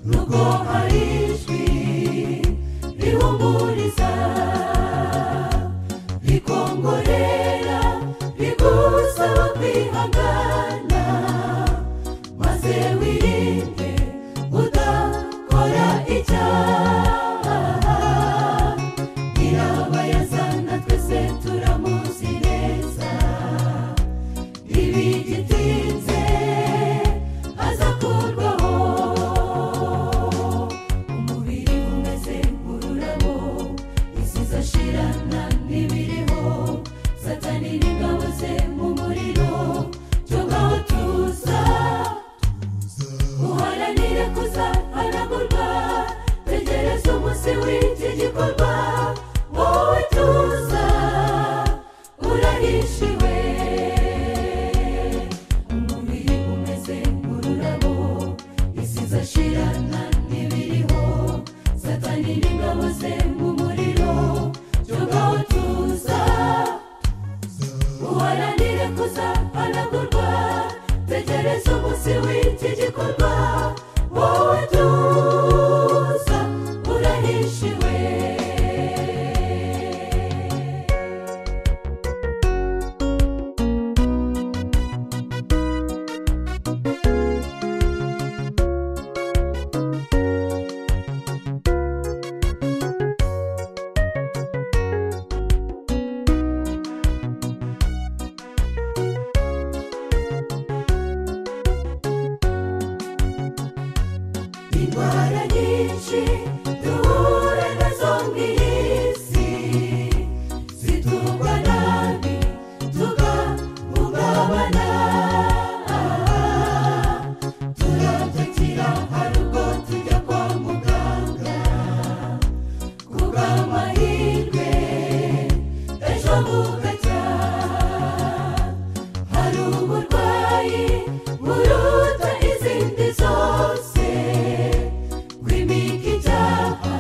nubwo hari ijwi rihumuriza rikongorera rigusaba kwihangana maze wirinde udakora icyaha nyirabayazana twese turamuzi neza ibigitinze azakurwaho umubiri umeze nk'ururabo isi izashirana n'ibiriho satani n'ingabo ze mu muriro tungaho tuza uharanire kuzahanagurwa tegereza umunsi w'iki gikorwa wowe tuza urahishiwe umubiri umeze nk'ururabo isi izashirana n'ibiriho satani n'ingabo ze mu muriro tungaho tuza uharanire kuzahanagurwa tegereza umunsi w'iki gikorwa wowe tuza urahishiwe indwara nyinshi duhura nazo mu isi zitugwa nabi tugahungabana turatakira harugo tujya kwa muganga kubw'amahirwe ejo bugacya hari uburwayi buruta izindi zose bw'imika icyaha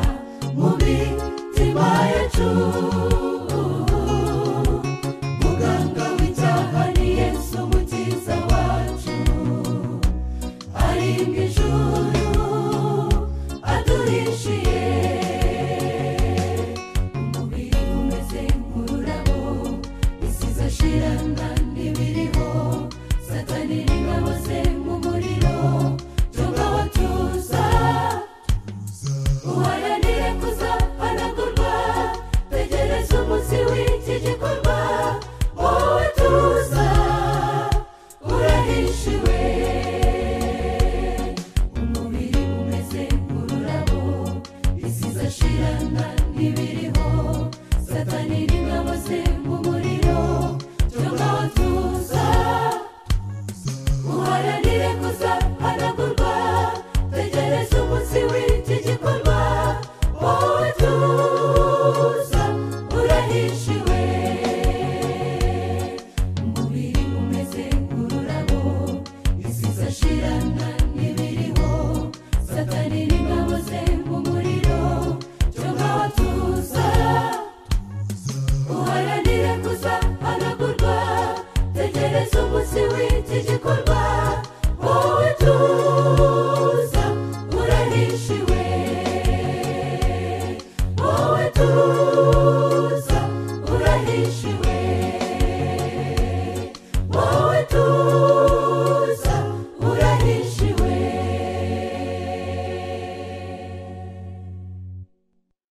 mu mitima yacu muganga w'icyaha ni yesu umukiza wacu arimbwa ijuru